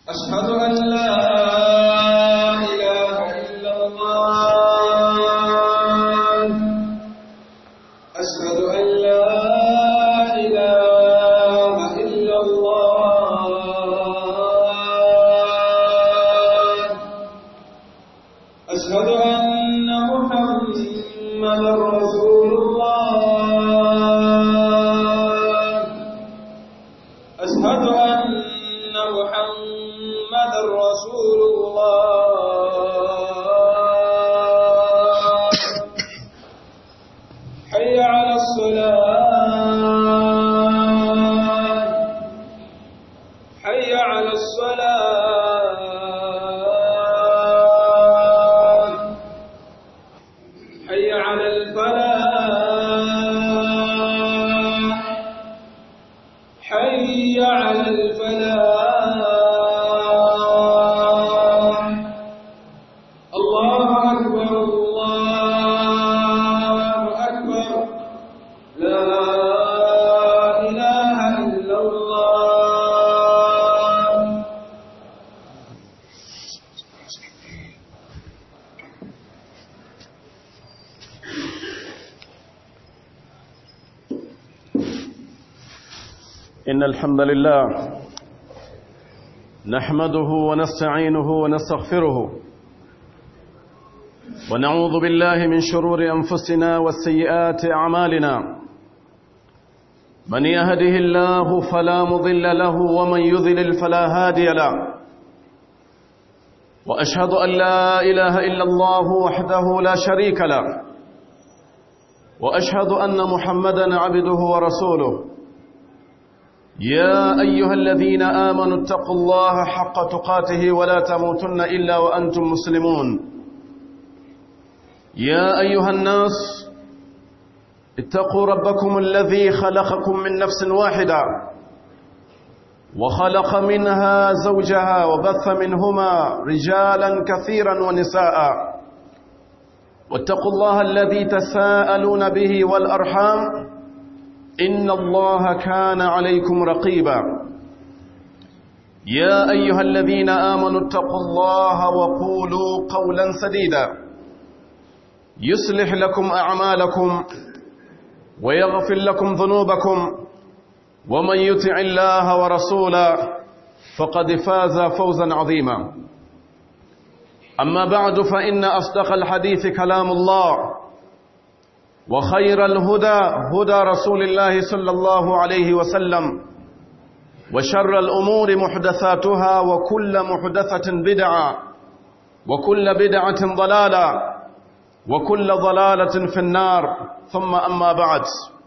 أشهد أن لا إله إلا الله أشهد أن لا إله إلا الله أشهد أن محمدا رسول الله أشهد أن محمدا رسول الله حي على الصلاة حي على الصلاة حي على الفلاح حي على الفلاح الله أكبر الله أكبر لا إله إلا الله إن الحمد لله نحمده ونستعينه ونستغفره ونعوذ بالله من شرور أنفسنا والسيئات أعمالنا من يهده الله فلا مضل له ومن يذلل فلا هادي له وأشهد أن لا إله إلا الله وحده لا شريك له وأشهد أن محمدا عبده ورسوله يا أيها الذين آمنوا اتقوا الله حق تقاته ولا تموتن إلا وأنتم مسلمون يا أيها الناس اتقوا ربكم الذي خلقكم من نفس واحدة وخلق منها زوجها وبث منهما رجالا كثيرا ونساء واتقوا الله الذي تساءلون به والأرحام إن الله كان عليكم رقيبا يا أيها الذين آمنوا اتقوا الله وقولوا قولا سديدا يصلح لكم أعمالكم ويغفر لكم ذنوبكم ومن يطع الله ورسوله فقد فاز فوزا عظيما أما بعد فإن أصدق الحديث كلام الله وخير الهدى هدى رسول الله صلى الله عليه وسلم وشر الأمور محدثاتها وكل محدثة بدعة وكل بدعة ضلالة وكل ضلالة في النار ثم أما بعد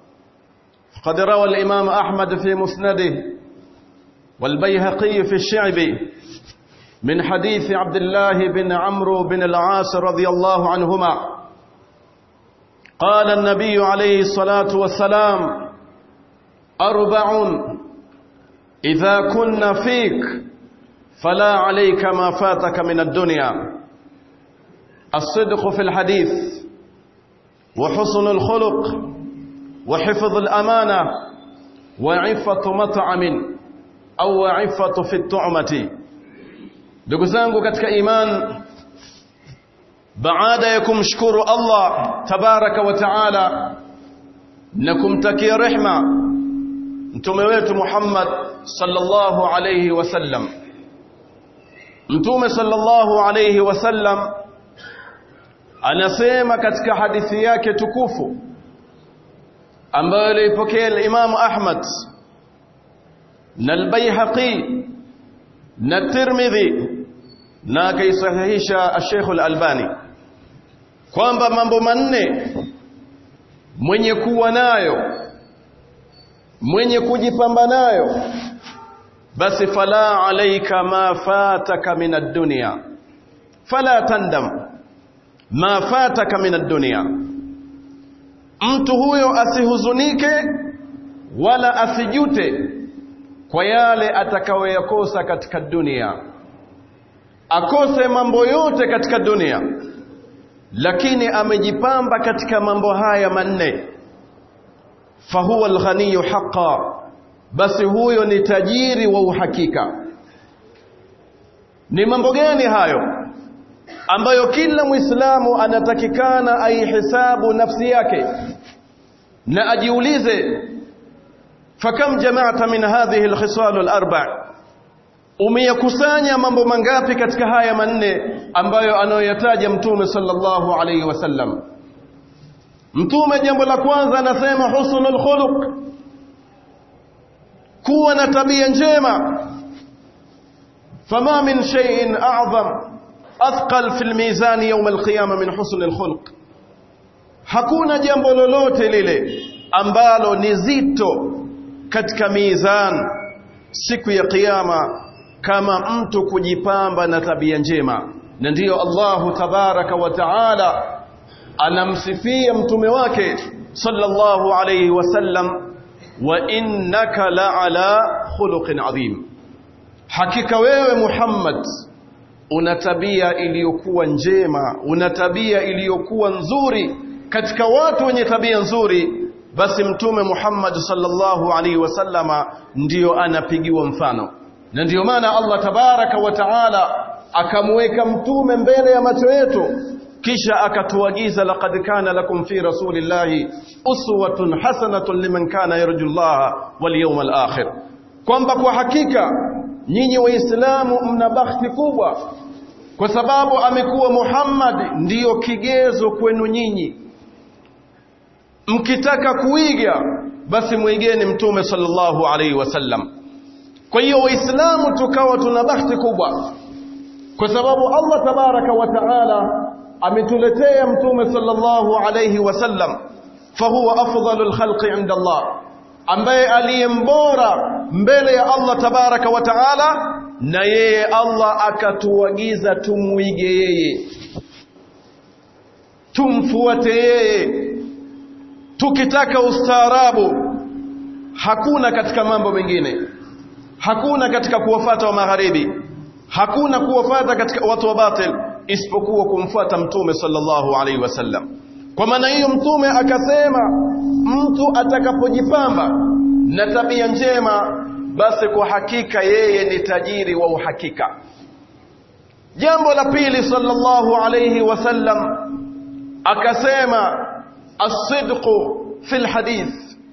قد روى الإمام أحمد في مسنده والبيهقي في الشعب من حديث عبد الله بن عمرو بن العاص رضي الله عنهما قال النبي عليه الصلاة والسلام أربع إذا كن فيك فلا عليك ما فاتك من الدنيا الصدق في الحديث وحسن الخلق وحفظ الأمانة وعفة مطعم أو عفة في الطعمة ndugu zangu katika iman baada ya kumshukuru Allah tabaraka wa taala na kumtakia rehma mtume wetu Muhammad sallallahu alayhi wasallam mtume sallallahu alayhi wasallam anasema katika hadithi yake tukufu ambayo alipokea Imam Ahmad na al-Baihaqi na Tirmidhi na akaisahihisha Sheikh al-Albani kwamba mambo manne mwenye kuwa nayo mwenye kujipamba nayo basi fala alaika ma fataka min ad-dunya fala tandam ma fataka min ad-dunya mtu huyo asihuzunike wala asijute kwa yale atakayoyakosa katika dunia akose mambo yote katika dunia lakini amejipamba katika mambo haya manne fahuwa alghaniyu haqa basi huyo ni tajiri wa uhakika ni mambo gani hayo ambayo kila muislamu anatakikana aihesabu nafsi yake na ajiulize fakam jama'ta min hadhihi alkhisal alarba' umeyakusanya mambo mangapi katika haya manne ambayo anayoyataja mtume sallallahu alayhi wasallam mtume jambo la kwanza anasema husnul khuluq kuwa na tabia njema fama min shay'in a'zam athqal fil mizan yawm alqiyama min husnil khuluq hakuna jambo lolote lile ambalo ni zito katika mizan siku ya kiyama kama mtu kujipamba na tabia njema na ndiyo Allahu tabaraka wa taala anamsifia mtume wake sallallahu alayhi wasallam wa innaka la'ala khuluqin adhim hakika wewe Muhammad una tabia iliyokuwa njema una tabia iliyokuwa nzuri katika watu wenye tabia nzuri basi mtume Muhammad sallallahu alaihi wasallama ndiyo anapigiwa mfano na ndiyo maana Allah tabaraka wa taala akamweka mtume mbele ya macho yetu kisha akatuagiza laqad kana lakum fi rasulillahi uswatun hasanatun liman kana yarju Allah wal yawmal akhir kwamba kwa hakika nyinyi waislamu mna bahati kubwa kwa sababu amekuwa Muhammad ndiyo kigezo kwenu nyinyi mkitaka kuiga basi mwigeni mtume sallallahu alaihi wasallam kwa hiyo waislamu tukawa tuna bahati kubwa kwa sababu Allah tabaraka wa taala ametuletea mtume sallallahu alaihi wasallam fahuwa afdalul khalqi inda Allah ambaye aliyembora mbele ya Allah tabaraka wa taala na yeye Allah akatuagiza tumwige yeye tumfuate yeye tukitaka ustaarabu hakuna katika mambo mengine hakuna katika kuwafata wa magharibi hakuna kuwafata katika watu wa batil isipokuwa kumfuata mtume sallallahu alaihi wasallam kwa maana hiyo mtume akasema mtu atakapojipamba na tabia njema basi kwa hakika yeye ni tajiri wa uhakika jambo la pili sallallahu alaihi wasallam akasema as-sidqu fil hadith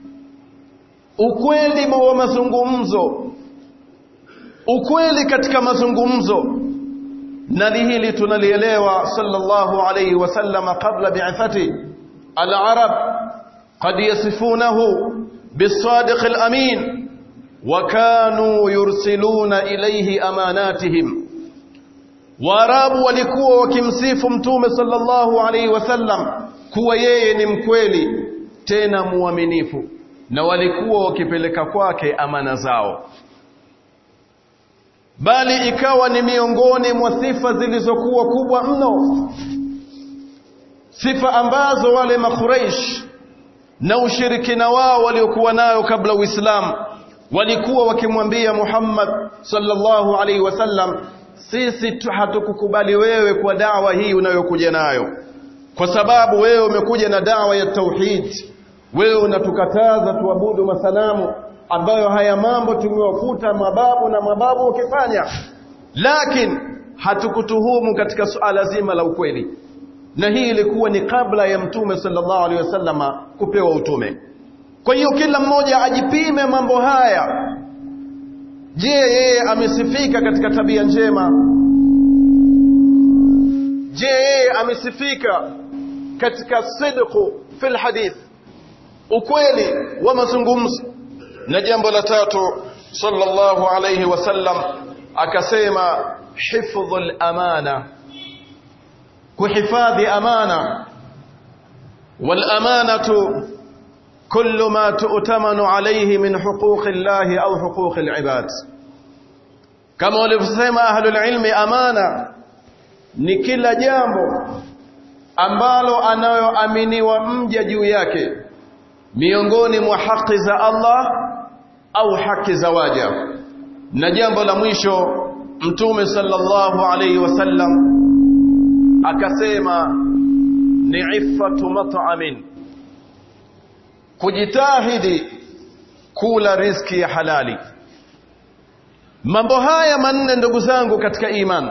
ukweli wa mazungumzo ukweli katika mazungumzo na hili tunalielewa sallallahu alayhi wasallam kabla bi'athati al-arab qad yasifunahu bis-sadiq al-amin wa kanu yursiluna ilayhi amanatihim Waarabu walikuwa wakimsifu mtume sallallahu alayhi wasallam kuwa yeye ni mkweli tena muaminifu na walikuwa wakipeleka kwake amana zao bali ikawa ni miongoni mwa sifa zilizokuwa kubwa mno sifa ambazo wale makuraish na ushirikina wao waliokuwa nayo kabla Uislamu walikuwa wakimwambia Muhammad sallallahu alaihi wasallam sisi hatukukubali wewe kwa dawa hii unayokuja nayo kwa sababu wewe umekuja na dawa ya tauhid wewe unatukataza tuabudu masanamu ambayo haya mambo tumewakuta mababu na mababu wakifanya lakini hatukutuhumu katika suala zima la ukweli na hii ilikuwa ni kabla ya mtume sallallahu alaihi wasallama kupewa utume kwa hiyo kila mmoja ajipime mambo haya je yeye amesifika katika tabia njema je yeye amesifika katika sidqu fil hadith ukweli wa mazungumzo na jambo la tatu sallallahu alayhi wasallam akasema hifdhul amana kuhifadhi amana wal amanatu kullu ma tu'tamanu alayhi min huquqi Allah au huquqi al-ibad kama walivyosema ahlul ilmi amana ni kila jambo ambalo anayoaminiwa mja juu yake miongoni mwa haki za Allah au haki za waja na jambo la mwisho mtume sallallahu alayhi wasallam akasema ni iffatu mat'amin kujitahidi kula riziki ya halali mambo haya manne ndugu zangu katika imani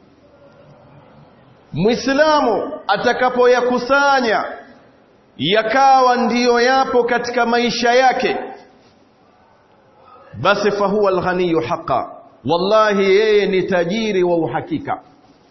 Muislamu atakapoyakusanya yakawa ndiyo yapo katika maisha yake basi fahuwa alghaniyu haqa wallahi yeye ni tajiri wa uhakika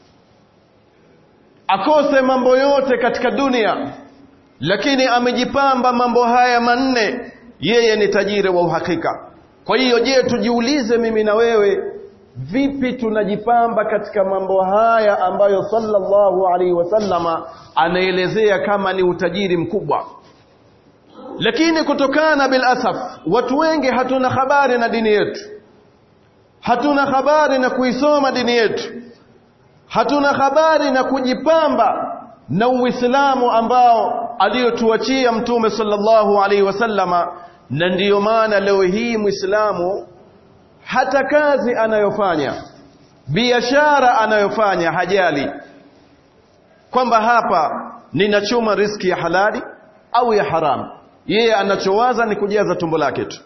akose mambo yote katika dunia lakini amejipamba mambo haya manne yeye ni tajiri wa uhakika kwa hiyo je tujiulize mimi na wewe vipi tunajipamba katika mambo haya ambayo sallallahu alaihi wasallama anaelezea kama ni utajiri mkubwa lakini kutokana bil asaf watu wengi hatuna habari na dini yetu hatuna habari na kuisoma dini yetu hatuna habari na kujipamba na uislamu ambao aliyotuachia mtume sallallahu alaihi wasallama na ndiyo maana leo hii muislamu hata kazi anayofanya biashara anayofanya hajali kwamba hapa ninachuma riski ya halali au ya haramu yeye anachowaza ni kujaza tumbo lake tu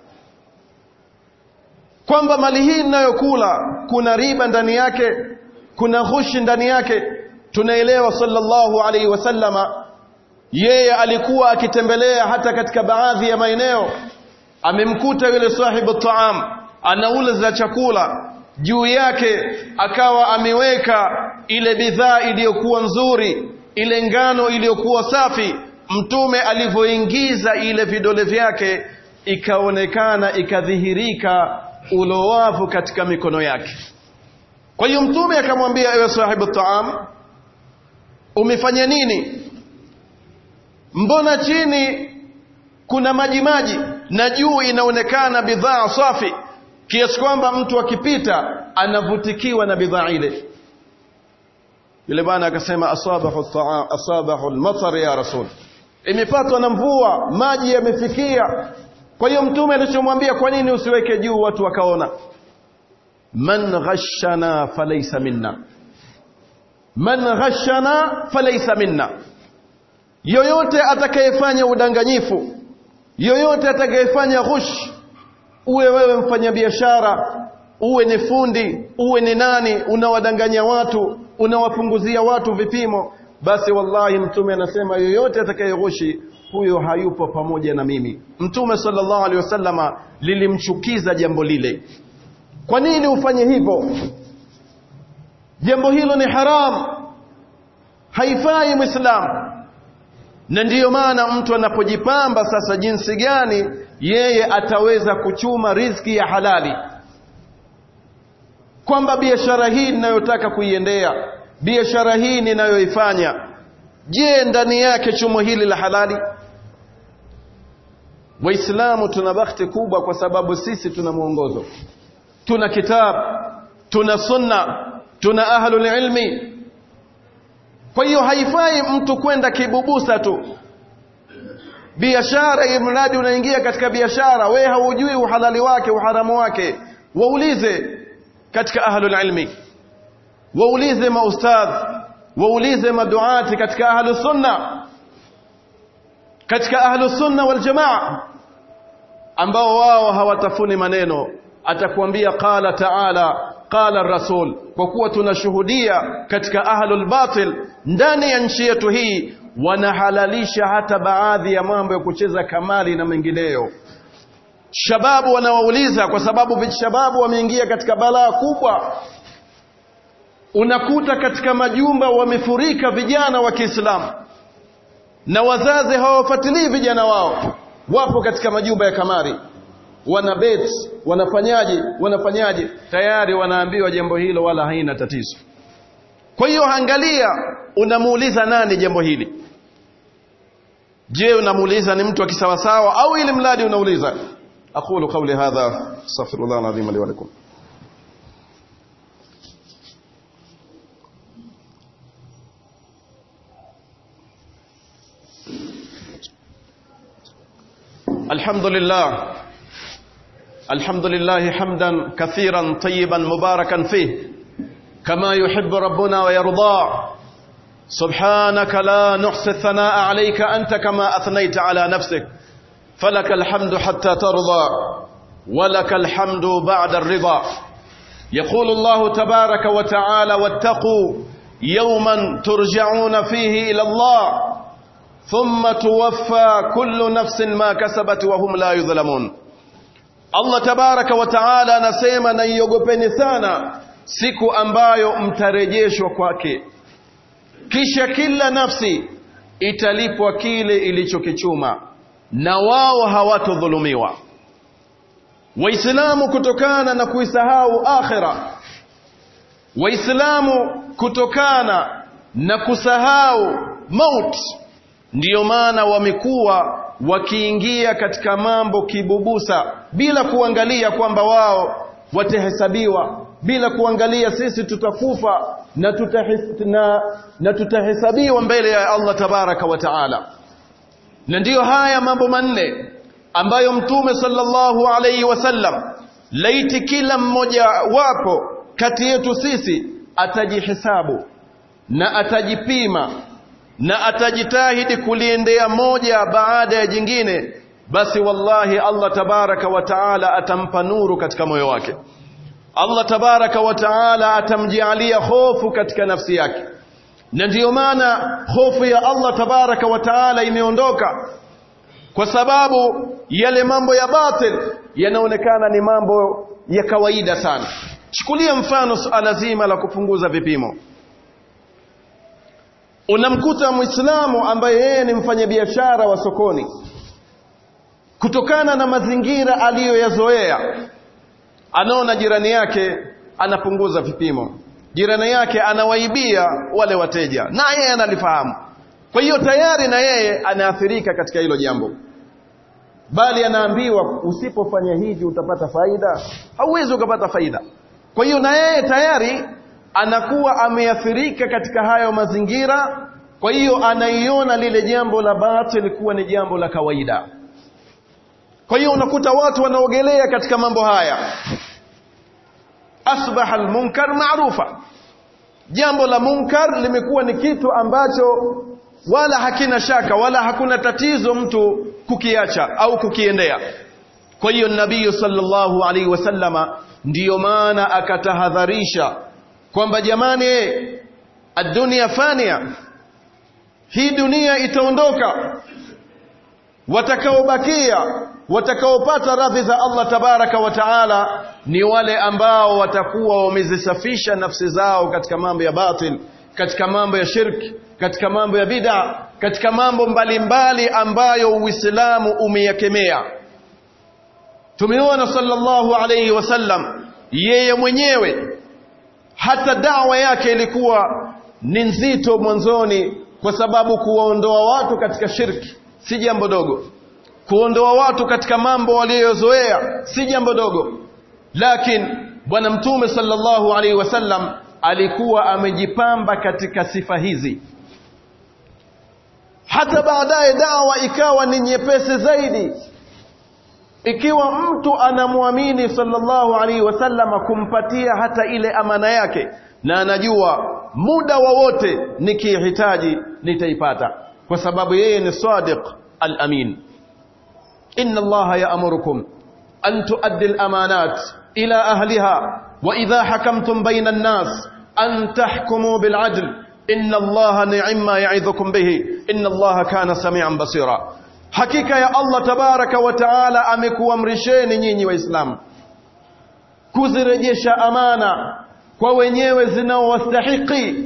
kwamba mali hii ninayokula kuna riba ndani yake kuna ghushi ndani yake tunaelewa sallallahu alaihi wasallama yeye alikuwa akitembelea hata katika baadhi ya maeneo amemkuta yule sahibu taam anauza chakula juu yake akawa ameweka ile bidhaa iliyokuwa nzuri ile ngano iliyokuwa safi mtume alivyoingiza ile vidole vyake ikaonekana ikadhihirika ulowavu katika mikono yake kwa hiyo mtume akamwambia ewe sahibu taam umefanya nini mbona chini kuna maji maji na juu inaonekana bidhaa safi kiasi kwamba mtu akipita anavutikiwa na bidhaa ile yule bwana akasema asabahu taam asabahu almatar ya rasul imepatwa na mvua maji yamefikia kwa hiyo mtume alichomwambia kwa nini usiweke juu watu wakaona man ghashana falaysa minna man ghashana falaysa minna yoyote atakayefanya udanganyifu yoyote atakayefanya ghush uwe wewe mfanyabiashara uwe ni fundi uwe ni nani unawadanganya watu unawapunguzia watu vipimo basi wallahi mtume anasema yoyote atakayeghushi huyo hayupo pamoja na mimi mtume sallallahu alaihi wasallama lilimchukiza jambo lile kwa nini ufanye hivyo jambo hilo ni haram haifai muislamu na ndiyo maana mtu anapojipamba sasa jinsi gani yeye ataweza kuchuma riziki ya halali kwamba biashara hii ninayotaka kuiendea biashara hii ninayoifanya je ndani yake chumo hili la halali waislamu tuna bakhti kubwa kwa sababu sisi tuna mwongozo tuna kitabu tuna sunna tuna ahlul ilmi kwa hiyo haifai mtu kwenda kibubusa tu biashara hii mradi unaingia katika biashara we haujui uhalali wake uharamu wake waulize katika ahlul ilmi waulize maustadh waulize maduati katika ahlus sunna katika ahlus sunna wal jamaa ambao wao hawatafuni maneno atakwambia qala taala qala rasul kwa kuwa tunashuhudia katika ahlul batil ndani ya nchi yetu hii wanahalalisha hata baadhi ya mambo ya kucheza kamali na mengineyo shababu wanawauliza kwa sababu vishababu wameingia katika balaa kubwa unakuta katika majumba wamefurika vijana wa Kiislamu na wazazi hawafuatilii vijana wao wapo katika majumba ya kamari wana bet wanafanyaje wanafanyaje tayari wanaambiwa jambo hilo wala haina tatizo kwa hiyo angalia unamuuliza nani jambo hili je unamuuliza ni mtu wa kisawasawa au ili mradi unauliza aqulu qawli hadha astaghfirullah alazim li wa lakum الحمد لله الحمد لله حمدا كثيرا طيبا مباركا فيه كما يحب ربنا ويرضى سبحانك لا نحصي الثناء عليك أنت كما أثنيت على نفسك فلك الحمد حتى ترضى ولك الحمد بعد الرضا يقول الله تبارك وتعالى واتقوا يوما ترجعون فيه إلى الله ثم توفى كل نفس ما كسبت وهم لا يظلمون Allah tabaraka wa taala anasema na iogopeni sana siku ambayo mtarejeshwa kwake kisha kila nafsi italipwa kile ilichokichuma na wao hawatodhulumiwa waislamu kutokana na kuisahau akhira waislamu kutokana na kusahau maut ndiyo maana wamekuwa wakiingia katika mambo kibubusa bila kuangalia kwamba wao watahesabiwa bila kuangalia sisi tutakufa na, tutahis, na, na tutahesabiwa mbele ya Allah tabaraka wa taala na ndiyo haya mambo manne ambayo mtume sallallahu alayhi wasallam laiti kila mmoja wapo kati yetu sisi atajihesabu na atajipima na atajitahidi kuliendea moja baada ya jingine basi wallahi Allah tabaraka wa taala atampa nuru katika moyo wake Allah tabaraka wa taala atamjalia hofu katika nafsi yake na ndiyo maana hofu ya Allah tabaraka wa taala imeondoka kwa sababu yale mambo ya batil yanaonekana ni mambo ya kawaida sana chukulia mfano suala zima la kupunguza vipimo unamkuta muislamu ambaye yeye ni mfanyabiashara wa sokoni kutokana na mazingira aliyoyazoea anaona jirani yake anapunguza vipimo jirani yake anawaibia wale wateja na yeye analifahamu kwa hiyo tayari na yeye anaathirika katika hilo jambo bali anaambiwa usipofanya hivi utapata faida hauwezi ukapata faida kwa hiyo na yeye tayari anakuwa ameathirika katika hayo mazingira kwa hiyo anaiona lile jambo la batil kuwa ni jambo la kawaida kwa hiyo unakuta watu wanaogelea katika mambo haya asbaha almunkar maarufa jambo la munkar limekuwa ni kitu ambacho wala hakina shaka wala hakuna tatizo mtu kukiacha au kukiendea kwa hiyo nabii sallallahu alaihi wasallama ndiyo maana akatahadharisha kwamba jamani adunia fania hii dunia itaondoka watakaobakia watakaopata radhi za Allah tabaraka wa taala ni wale ambao watakuwa wamezisafisha nafsi zao katika mambo ya batil katika mambo ya shirki katika mambo ya bid'a katika mambo mbalimbali ambayo Uislamu umeyakemea tumeona sallallahu alayhi wasallam yeye mwenyewe hata dawa yake ilikuwa ni nzito mwanzoni kwa sababu kuwaondoa watu katika shirki si jambo dogo kuondoa watu katika mambo waliyozoea si jambo dogo lakini bwana mtume sallallahu alaihi wasallam alikuwa amejipamba katika sifa hizi hata baadaye dawa ikawa ni nyepesi zaidi ikiwa mtu anamwamini sallallahu alaihi wasallam kumpatia hata ile amana yake na anajua muda wowote nikihitaji nitaipata kwa sababu yeye ni sadiq al-amin inna allaha ya'murukum an tuaddi al-amanat ila ahliha wa idha hakamtum bayna an-nas an tahkumu bil 'adl inna allaha ni'ma ya'idhukum bihi inna allaha kana samian basira hakika ya Allah tabaraka wa taala amekuamrisheni nyinyi waislamu kuzirejesha amana kwa wenyewe zinaowastahiki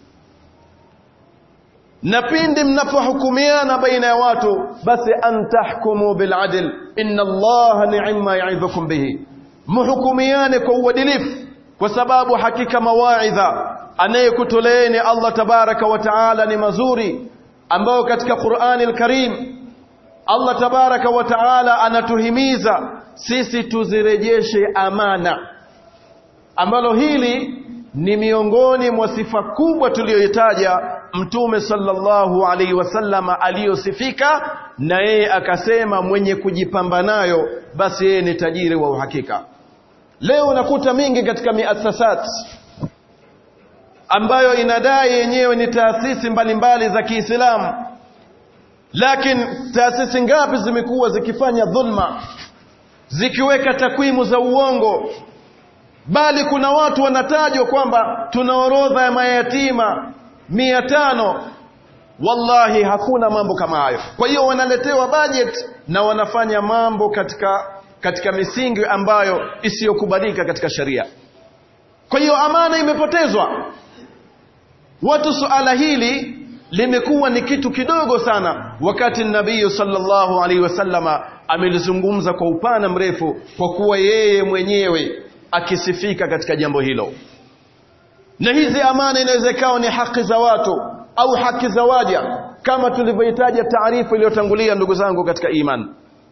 na pindi mnapohukumiana baina ya watu basi antahkumu biladl inna allaha ni'ma ya'idhukum bihi muhukumiane kwa uadilifu kwa sababu hakika mawaidha anayekutoleeni Allah tabaraka wa taala ni mazuri ambayo katika Qur'ani al-Karim Allah tabaraka wa taala anatuhimiza sisi tuzirejeshe amana ambalo hili ni miongoni mwa sifa kubwa tuliyoitaja mtume sallallahu alaihi wasallama aliyosifika na yeye akasema mwenye kujipamba nayo basi yeye ni tajiri wa uhakika leo unakuta mingi katika miasasat ambayo inadai yenyewe ni taasisi mbalimbali za Kiislamu lakini taasisi ngapi zimekuwa zikifanya dhulma zikiweka takwimu za uongo bali kuna watu wanatajwa kwamba tuna orodha ya mayatima mia tano wallahi hakuna mambo kama hayo kwa hiyo wanaletewa budget na wanafanya mambo katika katika misingi ambayo isiyokubalika katika sheria kwa hiyo amana imepotezwa watu suala hili limekuwa ni kitu kidogo sana wakati nabii sallallahu alaihi wasallama amelizungumza kwa upana mrefu kwa kuwa yeye mwenyewe akisifika katika jambo hilo na hizi amana inaweza ikawa ni haki za watu au haki za waja kama tulivyohitaja taarifa iliyotangulia ndugu zangu katika iman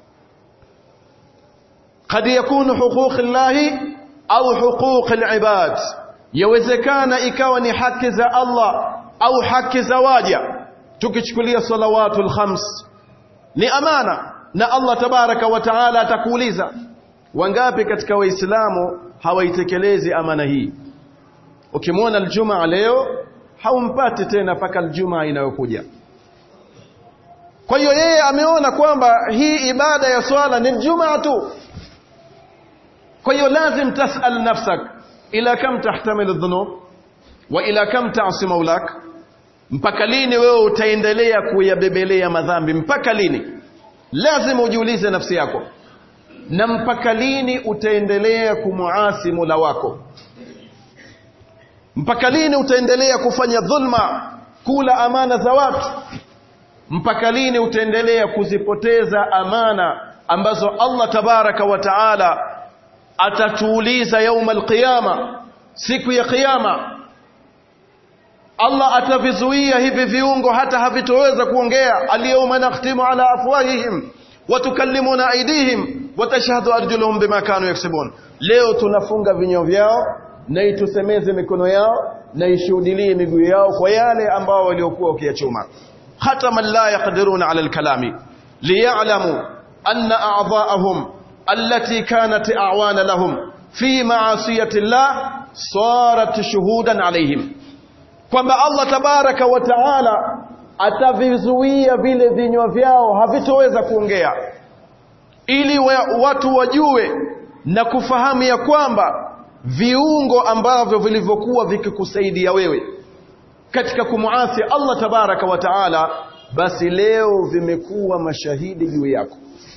قد يكون حقوق الله au حقوق العباد yawezekana ikawa ni haki za Allah au haki za waja tukichukulia salawatul khams ni amana na Allah tabaraka wa taala atakuuliza wangapi katika waislamu hawaitekelezi amana hii ukimwona aljumaa leo haumpati tena mpaka aljumaa inayokuja kwa hiyo yeye ameona kwamba hii ibada ya swala ni jumaa tu kwa hiyo lazim tasal nafsak ila kam tahtamil dhunub wa ila kam ta'si maulak mpaka lini wewe utaendelea kuyabebelea madhambi mpaka lini lazima ujiulize nafsi yako na mpaka lini utaendelea kumuasi Mola wako mpaka lini utaendelea kufanya dhulma kula amana za watu mpaka lini utaendelea kuzipoteza amana ambazo Allah tabaraka wa taala atatuuliza yauma alqiyama siku ya kiyama Allah atavizuia hivi viungo hata havitoweza kuongea alyawma nakhtimu ala afwahihim wa tukallimuna aydihim wa tashhadu arjuluhum bima kanu yaksubun leo tunafunga vinywa vyao na itusemeze mikono yao na ishuhudilie miguu yao kwa yale ambao waliokuwa wakiyachuma hata man la yaqdiruna ala alkalami liya'lamu anna a'dha'ahum التي كانت أعوان لهم في معصية الله صارت شهودا عليهم kwamba Allah tabaraka wa taala atavizuia vile vinywa vyao havitoweza kuongea ili watu wajue na kufahamu ya kwamba viungo ambavyo vilivyokuwa vikikusaidia wewe katika kumuasi Allah tabaraka wa taala basi leo vimekuwa mashahidi juu yako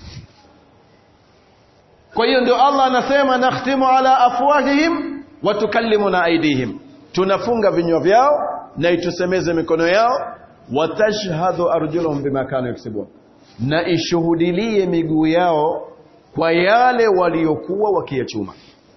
kwa hiyo ndio Allah anasema nakhtimu ala afwahihim wa tukallimuna aidihim tunafunga vinywa vyao na itusemeze mikono yao wa tashhadu arjuluhum bima kanu yaksubun na ishuhudilie miguu yao kwa yale waliokuwa wakiyachuma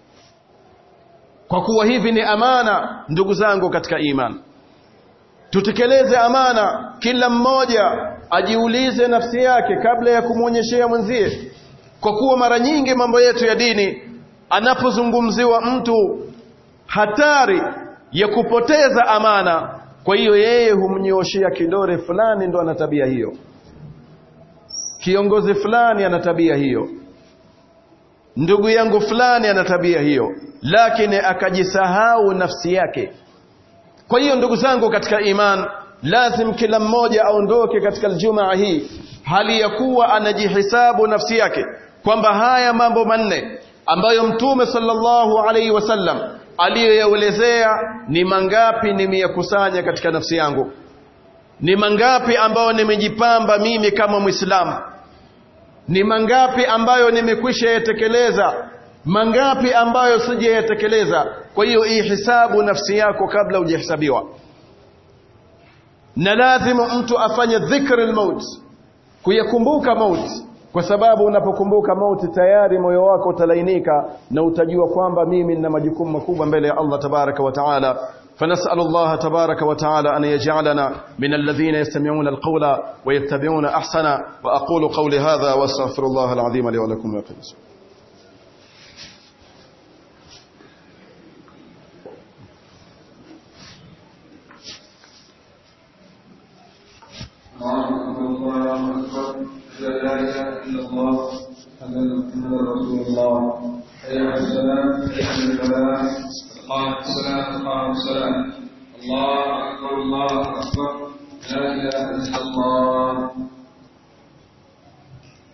kwa kuwa hivi ni amana ndugu zangu katika iman tutekeleze amana kila mmoja ajiulize nafsi yake kabla ya kumwonyeshea mwenzie kwa kuwa mara nyingi mambo yetu ya dini anapozungumziwa mtu hatari ya kupoteza amana kwa hiyo yeye humnyoshia kidore fulani ndo ana tabia hiyo kiongozi fulani ana tabia hiyo ndugu yangu fulani ana tabia hiyo lakini akajisahau nafsi yake kwa hiyo ndugu zangu katika iman lazim kila mmoja aondoke katika aljumaa hii hali ya kuwa anajihisabu nafsi yake kwamba haya mambo manne ambayo mtume sallallahu alaihi wasallam aliyoyaelezea ni mangapi nimeyakusanya katika nafsi yangu ni mangapi ambayo nimejipamba mimi kama mwislamu ni mangapi ambayo nimekwisha yatekeleza mangapi ambayo sijayatekeleza kwa hiyo ihisabu nafsi yako kabla hujahesabiwa na lazima mtu afanye dhikri lmaut kuyakumbuka mauti kwa sababu unapokumbuka mauti tayari moyo wako utalainika na utajua kwamba mimi nina majukumu makubwa mbele ya Allah tabaraka wa taala فنسأل الله تبارك وتعالى أن يجعلنا من الذين يستمعون القول ويتبعون أحسن وأقول قولي هذا وأستغفر الله العظيم لي ولكم ويقيم الله أكبر لا إله إلا الله أن محمد رسول الله حي على السلام حي على الفلاح قامت الصلاة قامت الصلاة الله أكبر الله أكبر لا إله إلا الله